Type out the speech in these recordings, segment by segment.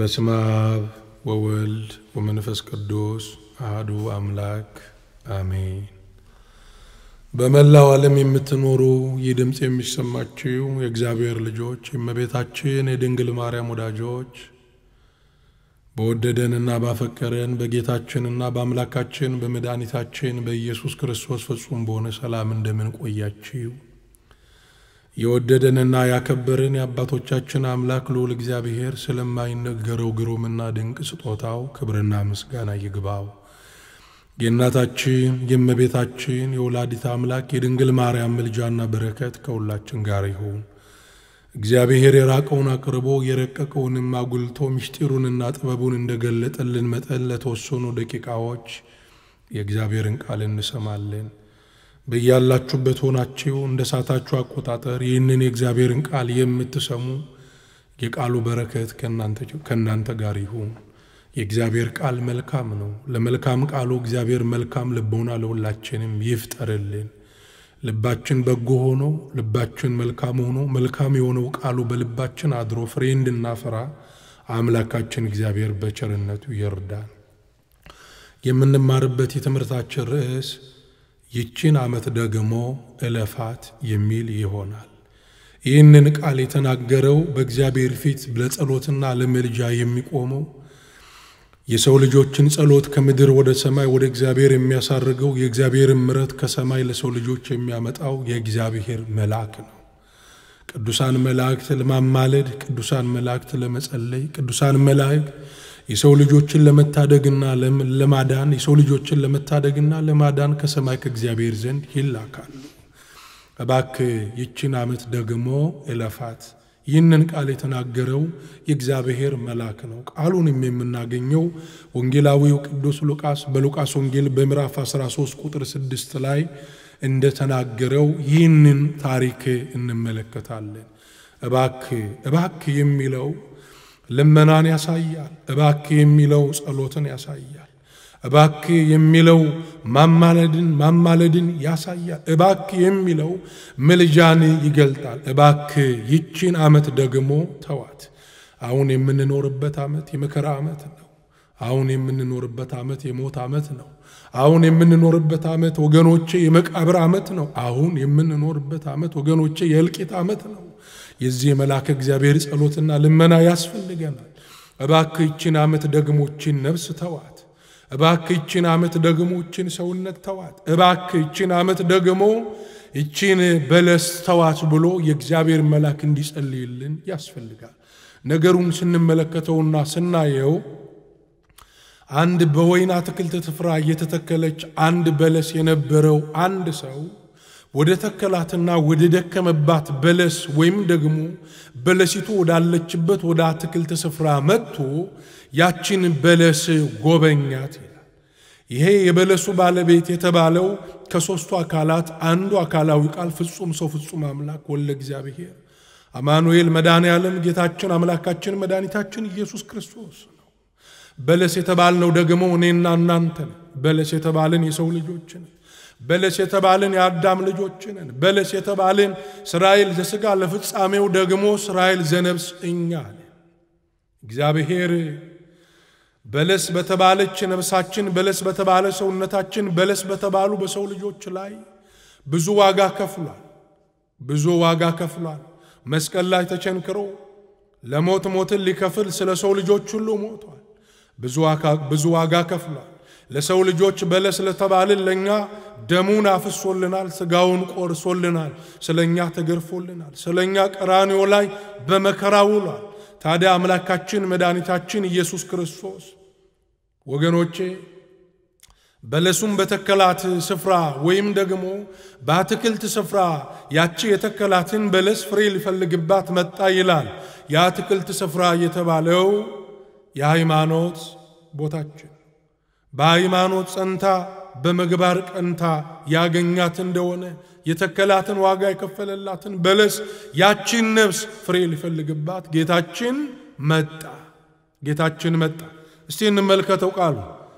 በስመ አብ ወወልድ ወመንፈስ ቅዱስ አህዱ አምላክ አሜን። በመላው ዓለም የምትኖሩ ይህ ድምፅ የሚሰማችው የእግዚአብሔር ልጆች የእመቤታችን የድንግል ማርያም ወዳጆች በወደደንና ባፈቀረን በጌታችንና በአምላካችን በመድኃኒታችን በኢየሱስ ክርስቶስ ፍጹም በሆነ ሰላም እንደምን ቆያችው? የወደደንና ያከበረን የአባቶቻችን አምላክ ልዑል እግዚአብሔር ስለማይነገረው ግሩምና ድንቅ ስጦታው ክብርና ምስጋና ይግባው። የእናታችን የእመቤታችን የወላዲት አምላክ የድንግል ማርያም ምልጃና በረከት ከሁላችን ጋር ይሁን። እግዚአብሔር የራቀውን አቅርቦ የረቀቀውንም አጉልቶ ምስጢሩንና ጥበቡን እንደገለጠልን መጠን ለተወሰኑ ደቂቃዎች የእግዚአብሔርን ቃል እንሰማለን። በያላችሁበት ሆናችሁ እንደ ሳታችሁ አቆጣጠር ይህንን የእግዚአብሔርን ቃል የምትሰሙ የቃሉ በረከት ከእናንተ ጋር ይሁን። የእግዚአብሔር ቃል መልካም ነው። ለመልካም ቃሉ እግዚአብሔር መልካም ልቦና ለሁላችንም ይፍጠርልን። ልባችን በጎ ሆኖ ልባችን መልካም ሆኖ መልካም የሆነው ቃሉ በልባችን አድሮ ፍሬ እንድናፈራ አምላካችን እግዚአብሔር በቸርነቱ ይርዳን። የምንማርበት የትምህርታችን ርዕስ ይችን ዓመት ደግሞ እለፋት የሚል ይሆናል። ይህንን ቃል የተናገረው በእግዚአብሔር ፊት ለጸሎትና ለምልጃ የሚቆመው የሰው ልጆችን ጸሎት ከምድር ወደ ሰማይ ወደ እግዚአብሔር የሚያሳርገው የእግዚአብሔርን ምሕረት ከሰማይ ለሰው ልጆች የሚያመጣው የእግዚአብሔር መልአክ ነው። ቅዱሳን መላእክት ለማማለድ፣ ቅዱሳን መላእክት ለመጸለይ፣ ቅዱሳን መላእክት የሰው ልጆችን ለመታደግና ለማዳን የሰው ልጆችን ለመታደግና ለማዳን ከሰማይ ከእግዚአብሔር ዘንድ ይላካሉ። እባክህ ይችን ዓመት ደግሞ እለፋት። ይህንን ቃል የተናገረው የእግዚአብሔር መልአክ ነው። ቃሉንም የምናገኘው ወንጌላዊው ቅዱስ ሉቃስ በሉቃስ ወንጌል በምዕራፍ 13 ቁጥር 6 ላይ እንደተናገረው ይህንን ታሪክ እንመለከታለን። እባክህ እባክህ የሚለው ልመናን ያሳያል። እባክህ የሚለው ጸሎትን ያሳያል። እባክህ የሚለው ማማለድን ማማለድን ያሳያል። እባክህ የሚለው ምልጃን ይገልጣል። እባክህ ይቺን ዓመት ደግሞ ተዋት። አሁን የምንኖርበት ዓመት የመከራ ዓመት ነው። አሁን የምንኖርበት ዓመት የሞት ዓመት ነው። አሁን የምንኖርበት ዓመት ወገኖቼ የመቃብር ዓመት ነው። አሁን የምንኖርበት ዓመት ወገኖቼ የእልቂት ዓመት ነው። የዚህ የመልአከ እግዚአብሔር ጸሎትና ልመና ያስፈልገናል። እባክህ ይችን ዓመት ደግሞ ይችን ነፍስ ተዋት። እባክህ ይችን ዓመት ደግሞ ይችን ሰውነት ተዋት። እባክህ ይችን ዓመት ደግሞ ይችን በለስ ተዋት ብሎ የእግዚአብሔር መልአክ እንዲጸልይልን ያስፈልጋል። ነገሩን ስንመለከተውና ስናየው አንድ በወይን አትክልት ስፍራ እየተተከለች አንድ በለስ የነበረው አንድ ሰው ወደ ተከላትና ወደ ደከመባት በለስ ወይም ደግሞ በለሲቱ ወዳለችበት ወደ አትክልት ስፍራ መጥቶ ያችን በለስ ጎበኛት ይላል። ይሄ የበለሱ ባለቤት የተባለው ከሦስቱ አካላት አንዱ አካላዊ ቃል ፍጹም ሰው ፍጹም አምላክ ወልደ እግዚአብሔር አማኑኤል መድኃኔ ዓለም ጌታችን አምላካችን መድኃኒታችን ኢየሱስ ክርስቶስ ነው። በለስ የተባልነው ደግሞ እኔና እናንተ ነን። በለስ የተባልን የሰው ልጆች ነን። በለስ የተባልን የአዳም ልጆች ነን። በለስ የተባልን እስራኤል ዘሥጋ ለፍጻሜው ደግሞ እስራኤል ዘነብስ እኛ ነን። እግዚአብሔር በለስ በተባለች ነፍሳችን፣ በለስ በተባለ ሰውነታችን፣ በለስ በተባሉ በሰው ልጆች ላይ ብዙ ዋጋ ከፍሏል። ብዙ ዋጋ ከፍሏል። መስቀል ላይ ተቸንክሮ ለሞት ሞትን ሊከፍል ስለ ሰው ልጆች ሁሉ ሞቷል። ብዙ ዋጋ ከፍሏል። ለሰው ልጆች በለስ ለተባልን ለእኛ ደሙን አፍሶልናል፣ ሥጋውን ቆርሶልናል፣ ስለ እኛ ተገርፎልናል፣ ስለ እኛ ቀራንዮ ላይ በመከራ ውሏል። ታዲያ አምላካችን መድኃኒታችን ኢየሱስ ክርስቶስ ወገኖቼ በለሱም በተከላት ስፍራ ወይም ደግሞ በአትክልት ስፍራ ያቺ የተከላትን በለስ ፍሬ ሊፈልግባት መጣ ይላል። የአትክልት ስፍራ የተባለው የሃይማኖት ቦታችን በሃይማኖት ጸንታ በምግባር ቀንታ ያገኛት እንደሆነ የተከላትን ዋጋ የከፈለላትን በለስ ያቺን ነፍስ ፍሬ ሊፈልግባት ጌታችን መጣ። ጌታችን መጣ። እስቲ እንመልከተው ቃሉ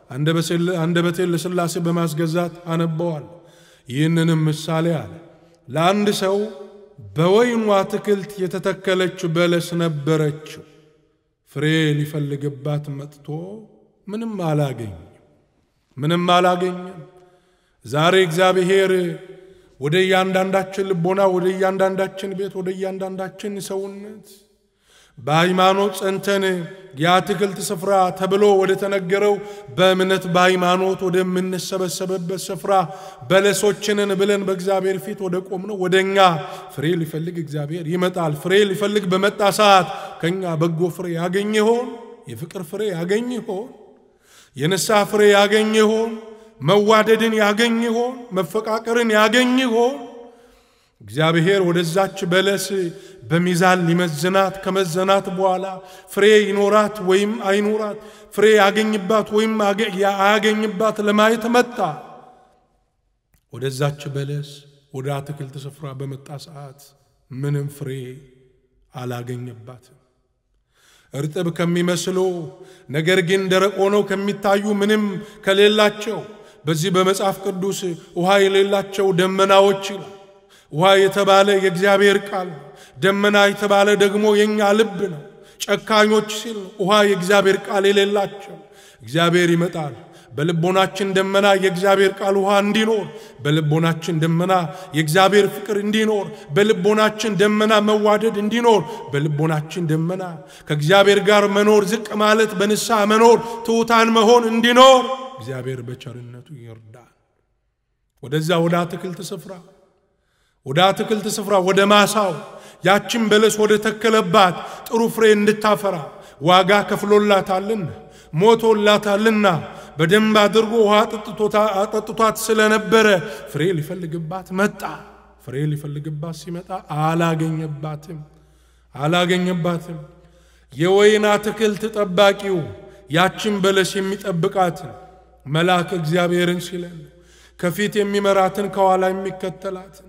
አንደበቴን ለሥላሴ በማስገዛት አነበዋል። ይህንንም ምሳሌ አለ። ለአንድ ሰው በወይኑ አትክልት የተተከለች በለስ ነበረችው። ፍሬ ሊፈልግባት መጥቶ ምንም አላገኝ ምንም አላገኘም። ዛሬ እግዚአብሔር ወደ እያንዳንዳችን ልቦና፣ ወደ እያንዳንዳችን ቤት፣ ወደ እያንዳንዳችን ሰውነት በሃይማኖት ጸንተን የአትክልት ስፍራ ተብሎ ወደ ተነገረው በእምነት በሃይማኖት ወደምንሰበሰብበት ስፍራ በለሶችንን ብለን በእግዚአብሔር ፊት ወደ ቆምነው ወደ እኛ ፍሬ ሊፈልግ እግዚአብሔር ይመጣል። ፍሬ ሊፈልግ በመጣ ሰዓት ከእኛ በጎ ፍሬ ያገኝ ይሆን? የፍቅር ፍሬ ያገኝ ይሆን? የንስሐ ፍሬ ያገኝ ይሆን? መዋደድን ያገኝ ይሆን? መፈቃቀርን ያገኝ ይሆን? እግዚአብሔር ወደዛች በለስ በሚዛን ሊመዝናት ከመዘናት በኋላ ፍሬ ይኖራት ወይም አይኖራት፣ ፍሬ ያገኝባት ወይም አያገኝባት ለማየት መጣ። ወደዛች በለስ ወደ አትክልት ስፍራ በመጣ ሰዓት ምንም ፍሬ አላገኘባትም። እርጥብ ከሚመስሉ ነገር ግን ደረቅ ሆነው ከሚታዩ ምንም ከሌላቸው በዚህ በመጽሐፍ ቅዱስ ውሃ የሌላቸው ደመናዎች ይላል። ውሃ የተባለ የእግዚአብሔር ቃል ነው። ደመና የተባለ ደግሞ የእኛ ልብ ነው። ጨካኞች ሲል ውሃ የእግዚአብሔር ቃል የሌላቸው እግዚአብሔር ይመጣል። በልቦናችን ደመና የእግዚአብሔር ቃል ውሃ እንዲኖር፣ በልቦናችን ደመና የእግዚአብሔር ፍቅር እንዲኖር፣ በልቦናችን ደመና መዋደድ እንዲኖር፣ በልቦናችን ደመና ከእግዚአብሔር ጋር መኖር፣ ዝቅ ማለት፣ በንስሐ መኖር፣ ትሑታን መሆን እንዲኖር እግዚአብሔር በቸርነቱ ይርዳል። ወደዛ ወደ አትክልት ስፍራ ወደ አትክልት ስፍራ ወደ ማሳው ያችን በለስ ወደ ተከለባት ጥሩ ፍሬ እንድታፈራ ዋጋ ከፍሎላታልና ሞቶላታልና በደንብ አድርጎ ውሃ አጠጥቷት ስለነበረ ፍሬ ሊፈልግባት መጣ። ፍሬ ሊፈልግባት ሲመጣ አላገኘባትም አላገኘባትም። የወይን አትክልት ጠባቂው ያችን በለስ የሚጠብቃትን መልአክ እግዚአብሔርን ሲለን ከፊት የሚመራትን ከኋላ የሚከተላትን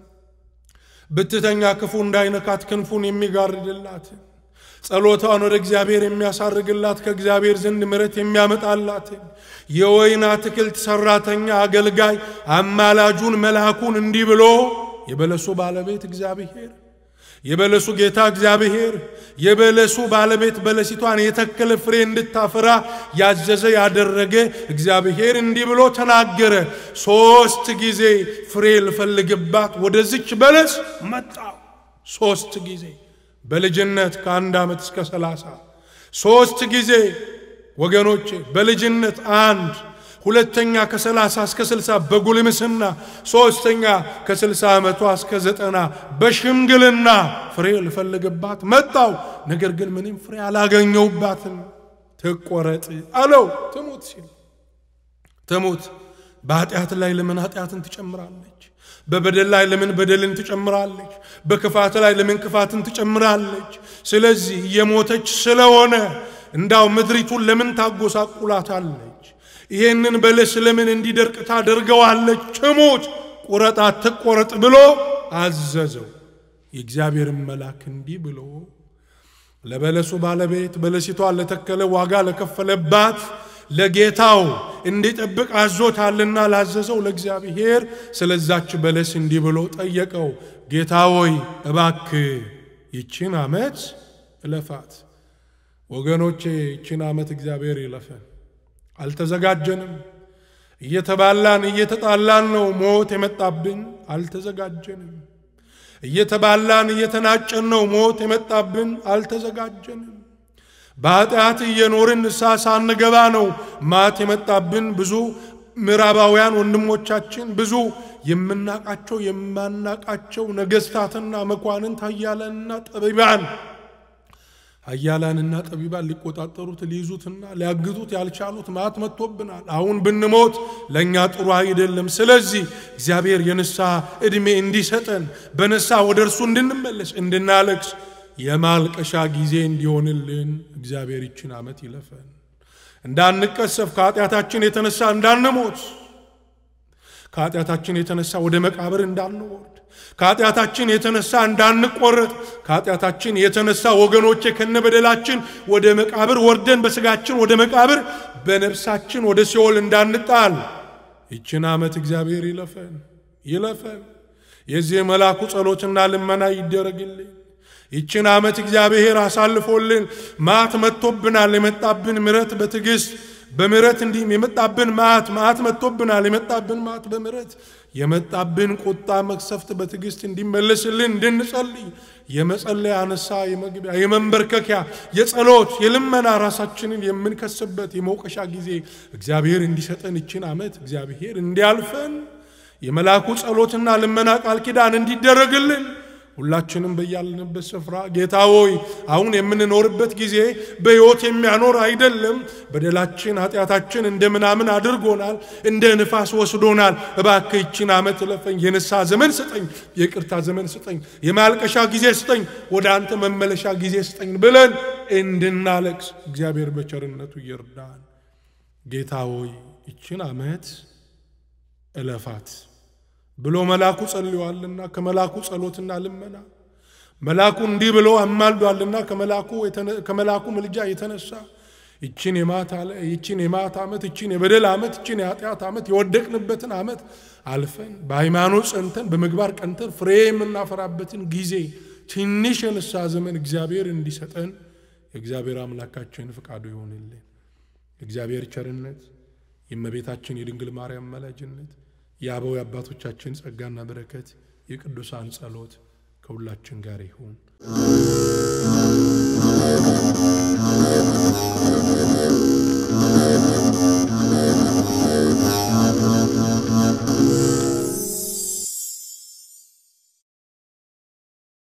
ብትተኛ ክፉ እንዳይነካት ክንፉን የሚጋርድላትን ጸሎቷን ወደ እግዚአብሔር የሚያሳርግላት ከእግዚአብሔር ዘንድ ምሕረት የሚያመጣላትን የወይን አትክልት ሰራተኛ አገልጋይ አማላጁን መልአኩን እንዲህ ብሎ የበለሱ ባለቤት እግዚአብሔር የበለሱ ጌታ እግዚአብሔር የበለሱ ባለቤት በለሲቷን የተከለ ፍሬ እንድታፈራ ያዘዘ ያደረገ እግዚአብሔር እንዲህ ብሎ ተናገረ። ሶስት ጊዜ ፍሬ ልፈልግባት ወደዚች በለስ መጣው። ሶስት ጊዜ በልጅነት ከአንድ ዓመት እስከ ሰላሳ ሶስት ጊዜ ወገኖቼ፣ በልጅነት አንድ ሁለተኛ ከሰላሳ እስከ ስልሳ በጉልምስና ሶስተኛ ከስልሳ ዓመቷ እስከ ዘጠና በሽምግልና ፍሬ ልፈልግባት መጣው። ነገር ግን ምንም ፍሬ አላገኘውባትም። ትቆረጥ አለው። ትሙት ሲል ትሙት። በኃጢአት ላይ ለምን ኃጢአትን ትጨምራለች? በበደል ላይ ለምን በደልን ትጨምራለች? በክፋት ላይ ለምን ክፋትን ትጨምራለች? ስለዚህ እየሞተች ስለሆነ እንዳው ምድሪቱን ለምን ታጎሳቁላታለች? ይሄንን በለስ ለምን እንዲደርቅ ታደርገዋለች? ትሙት፣ ቁረጣት፣ ትቆረጥ ብሎ አዘዘው። የእግዚአብሔርን መልአክ እንዲህ ብሎ ለበለሱ ባለቤት በለሲቷን ለተከለ ዋጋ ለከፈለባት ለጌታው እንዲጠብቅ አዞታልና ላዘዘው ለእግዚአብሔር ስለዛች በለስ እንዲህ ብሎ ጠየቀው። ጌታ ሆይ እባክ ይችን ዓመት እለፋት። ወገኖቼ ይችን ዓመት እግዚአብሔር ይለፈን። አልተዘጋጀንም። እየተባላን እየተጣላን ነው ሞት የመጣብን። አልተዘጋጀንም። እየተባላን እየተናጨን ነው ሞት የመጣብን። አልተዘጋጀንም። በኃጢአት እየኖርን ንስሐ ሳንገባ ነው ማት የመጣብን። ብዙ ምዕራባውያን ወንድሞቻችን ብዙ የምናቃቸው የማናቃቸው ነገሥታትና መኳንንት ኃያላንና ጠቢባን ኃያላንና ጠቢባን ሊቆጣጠሩት ሊይዙትና ሊያግዙት ያልቻሉት ማት መጥቶብናል። አሁን ብንሞት ለእኛ ጥሩ አይደለም። ስለዚህ እግዚአብሔር የንስሐ ዕድሜ እንዲሰጠን በንስሐ ወደ እርሱ እንድንመለስ እንድናለቅስ የማልቀሻ ጊዜ እንዲሆንልን እግዚአብሔር ይችን ዓመት ይለፈን። እንዳንቀሰፍ ከኃጢአታችን የተነሳ እንዳንሞት ከኃጢአታችን የተነሳ ወደ መቃብር እንዳንወርድ ከኃጢአታችን የተነሳ እንዳንቆረጥ ከኃጢአታችን የተነሳ ወገኖቼ ከነበደላችን ወደ መቃብር ወርደን በስጋችን ወደ መቃብር በነፍሳችን ወደ ሲኦል እንዳንጣል ይችን ዓመት እግዚአብሔር ይለፈን ይለፈን። የዚህ መልአኩ ጸሎትና ልመና ይደረግልን። ይችን ዓመት እግዚአብሔር አሳልፎልን ማት መጥቶብናል። የመጣብን ምረት በትዕግስት በምረት እንዲህም የመጣብን ማት ማት መጥቶብናል። የመጣብን ማት በምረት የመጣብን ቁጣ መቅሰፍት በትዕግስት እንዲመለስልን እንድንጸልይ የመጸለያ አነሳ የመግቢያ የመንበርከኪያ የጸሎት የልመና ራሳችንን የምንከስበት የመውቀሻ ጊዜ እግዚአብሔር እንዲሰጠን ይችን ዓመት እግዚአብሔር እንዲያልፈን የመልአኩ ጸሎትና ልመና ቃል ኪዳን እንዲደረግልን ሁላችንም በያለንበት ስፍራ ጌታ ሆይ አሁን የምንኖርበት ጊዜ በሕይወት የሚያኖር አይደለም። በደላችን ኃጢአታችን እንደ ምናምን አድርጎናል፣ እንደ ንፋስ ወስዶናል። እባክህ ይችን ዓመት እለፈኝ፣ የንስሐ ዘመን ስጠኝ፣ የቅርታ ዘመን ስጠኝ፣ የማልቀሻ ጊዜ ስጠኝ፣ ወደ አንተ መመለሻ ጊዜ ስጠኝ ብለን እንድናለቅስ እግዚአብሔር በቸርነቱ ይርዳን። ጌታ ሆይ ይችን ዓመት እለፋት ብሎ መልአኩ ጸልዮአልና ከመልአኩ ጸሎትና ልመና መልአኩ እንዲህ ብሎ አማልዷልና ከመልአኩ ምልጃ የተነሳ ይችን የማት ይችን የማት ዓመት ይችን የበደል ዓመት ይችን የኃጢአት ዓመት የወደቅንበትን ዓመት አልፈን በሃይማኖት ጸንተን በምግባር ቀንተን ፍሬ የምናፈራበትን ጊዜ ትንሽ የንስሐ ዘመን እግዚአብሔር እንዲሰጠን የእግዚአብሔር አምላካችን ፍቃዱ ይሆንልን። የእግዚአብሔር ቸርነት የእመቤታችን የድንግል ማርያም መላጅነት የአበው የአባቶቻችን ጸጋና በረከት የቅዱሳን ጸሎት ከሁላችን ጋር ይሁን።